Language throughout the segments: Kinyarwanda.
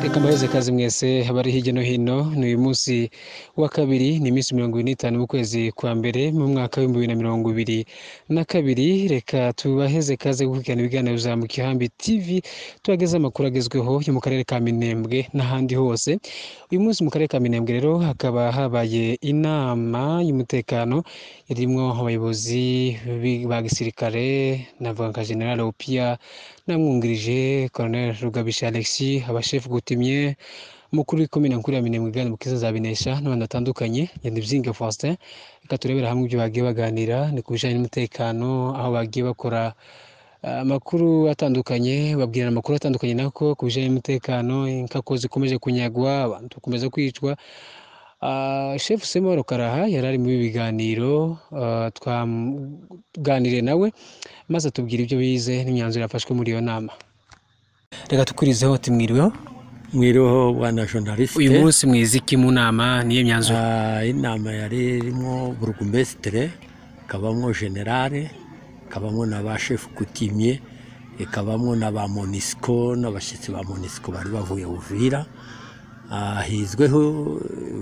reka mbahereze kazi mwese bari hirya no hino ni uyu munsi wa kabiri ni iminsi mirongo ine n'itanu mu kwezi kwa mbere mu mwaka w'ibihumbi bibiri na mirongo ibiri na kabiri reka tubaheze kaze gukurikirana ibiganiro bya mukihambi tv tubageze amakuru agezweho yo mu karere ka minembwe n'ahandi hose uyu munsi mu karere ka minembwe rero hakaba habaye inama y'umutekano irimo abayobozi ba gisirikare navuga nka general opia namwungirije colonel rugabisha alexis abashefu gutimye umukuru w'ikomine nkuru ya minembwe gani mukiza zabinesha n'abandi batandukanye ngenda ibyiga faustin reka turebera hamwe ibyo bagiye baganira ni ku bijyanye n'umutekano aho bagiye bakora ah, amakuru atandukanye babwirana amakuru atandukanye nako ku bijyanye n'umutekano inkako zikomeje kunyagwa abantu bakomeza kwicwa Ah, Chef Semo Rukaraha yari ari muri ibi biganiro ah, twaganiriye nawe maze atubwira ibyo bize n'imyanzuro yafashwe muri iyo nama reka tukurizeho ati mwiriweho mwiriho wana journaliste uyu munsi mwize iki mu nama niyo myanzuro Ah, inama yari irimo burugumesitire ikabamo generale ikabamo na ba shefu kutimye ikabamo na ba monisiko n'abashyitsi ba monisiko bari bavuye uvira Ah, hizweho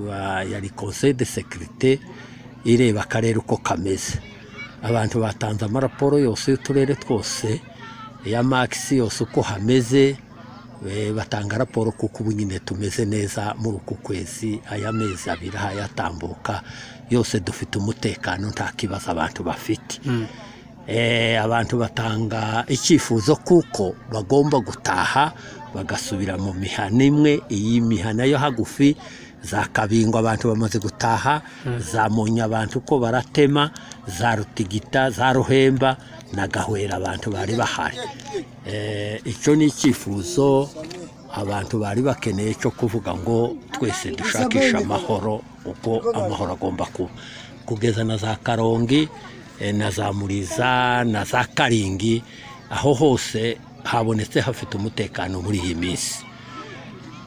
ba- yari conseil de sécurité ireba akarere uko kameze abantu batanze amaraporo yose y'uturere twose iya magisi yose uko hameze eh, batanga raporo kuko ubu nyine tumeze neza muri uku kwezi aya mezi abiri hayatambuka yose dufite umutekano nta kibazo abantu bafite Eh, abantu batanga icyifuzo kuko bagomba gutaha bagasubira mu mihana imwe iyi mihana yo hagufi za kabingo abantu bamaze gutaha za munya abantu uko baratema za rutigita za ruhemba na gahwera abantu bari bahari Eh, icyo ni icyifuzo abantu bari bakeneye cyo kuvuga ngo twese dushakisha amahoro uko amahoro agomba kuba kugeza na za karongi eh, na za muriza na za karingi aho hose habonetse hafite umutekano muri iyi minsi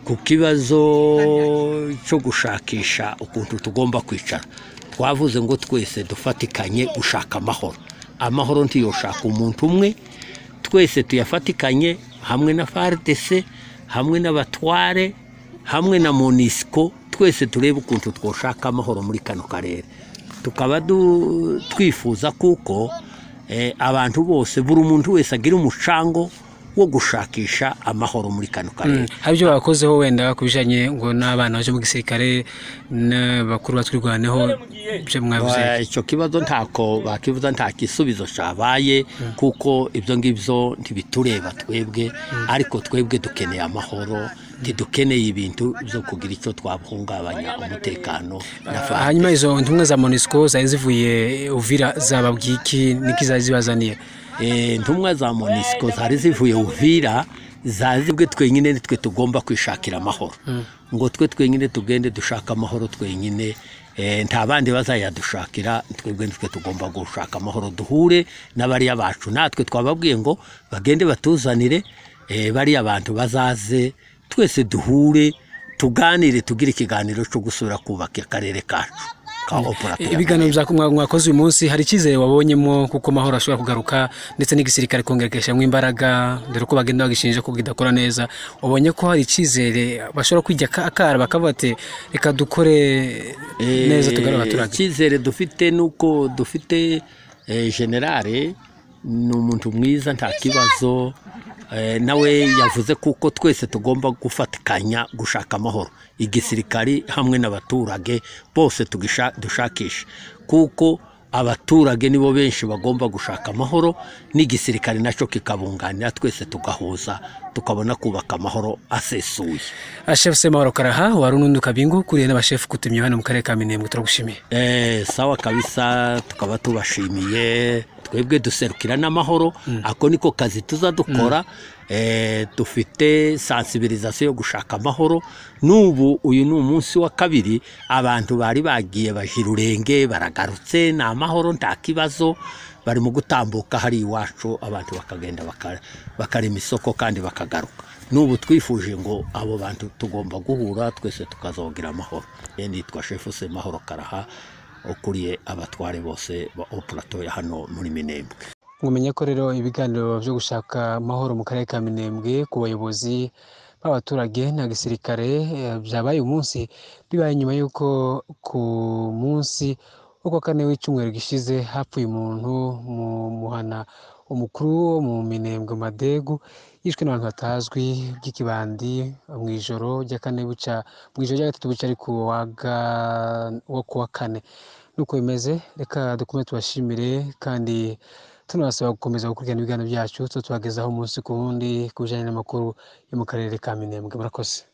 ku kibazo cyo gushakisha ukuntu tugomba kwicara twavuze ngo twese dufatikanye gushaka amahoro amahoro ntiyoshaka umuntu umwe twese tuyafatikanye hamwe na fardc hamwe n'abatware hamwe na monisco twese turebe ukuntu twoshaka amahoro muri kano karere tukaba du- twifuza kuko eh, abantu bose buri muntu wese agira umucango wo gushakisha amahoro muri kano karere hari ibyo bakozeho wenda ku bijyanye ngo n'abana baje mu gisirikare n'abakuru batwirwaneho ibyo mwavuze Wa- icyo kibazo ntako bakivuza nta gisubizo cyabaye kuko ibyo ngibyo ntibitureba twebwe ariko twebwe dukeneye amahoro ntidukeneye ibintu byo kugira icyo twahungabanya umutekano na fa- hanyuma izo ntumwa za monisco zari zivuye uvira zababwiye iki niki zari zibazaniye Eh, intumwa za monisiko zari zivuye uvira zazi bwe twenyine nitwe tugomba kwishakira amahoro ngo twe twenyine tugende dushaka amahoro twenyine eh, nta bandi bazayadushakira twebwe nitwe tugomba gushaka amahoro duhure n'abariya bacu natwe twababwiye ngo bagende batuzanire eh, bariya bantu bazaze twese duhure tuganire tugire ikiganiro cyo gusubira kubaka akarere kacu ka operative ibiganiro bya mwa- mwakoze uyu munsi hari icyizere wabonyemo kuko amahoro ashobora kugaruka ndetse n'igisirikare kongera kigashyiramo imbaraga dore ko bagenda bagishinja ko kidakora neza ubonye ko hari icyizere bashobora kwijya aka- akara bakavuga ati reka dukore neza tugarure abaturage icyizere dufite ni uko dufite eh, generale ni umuntu mwiza nta kibazo eh, nawe yavuze kuko twese tugomba gufatikanya gushaka amahoro igisirikari hamwe n'abaturage bose tugisha- dushakisha kuko abaturage nibo benshi bagomba gushaka amahoro n'igisirikare nacyo kikabunganira twese tugahuza tukabona kubaka amahoro asesuye ashef semahoro karaha wari unundi kabingu kuriye n'abashefu kutumye hano mu karere ka minembwe turagushimiye Eh, sawa kabisa tukaba tubashimiye twebwe duserukira n'amahoro ako niko kazi tuza dukora eh, dufite sensibilisation yo gushaka amahoro n'ubu uyu ni umunsi wa kabiri abantu bari bagiye bajira urenge baragarutse ni amahoro nta kibazo bari mu gutambuka hari iwacu abantu bakagenda baka- bakarema isoko kandi bakagaruka n'ubu twifuje ngo abo bantu tugomba guhura twese tukazogira amahoro Eh, nitwa shefu semahoro karaha ukuriye abatware bose ba operato ya hano muri minembwe mumenya ko rero ibiganiro byo gushaka amahoro mu karere ka minembwe ku bayobozi b'abaturage na gisirikare eh, byabaye umunsi bibaye nyuma y'uko ku munsi wo kuwa kane w'icyumweru gishize hapfuye umuntu mu muhana umukuru wo mu minembwe madegu yishwe n'abantu batazwi by'ikibandi mu ijoro rya kane buca mu ijoro rya gatatu buca ari ku wa ga- wo ku wa kane nuko bimeze reka dukomeze tubashimire kandi tunabasaba gukomeza gukurikirana ibiganiro byacu tuba tubagezaho umunsi ku wundi ku bijyanye n'amakuru yo mu karere ka minembwe murakoze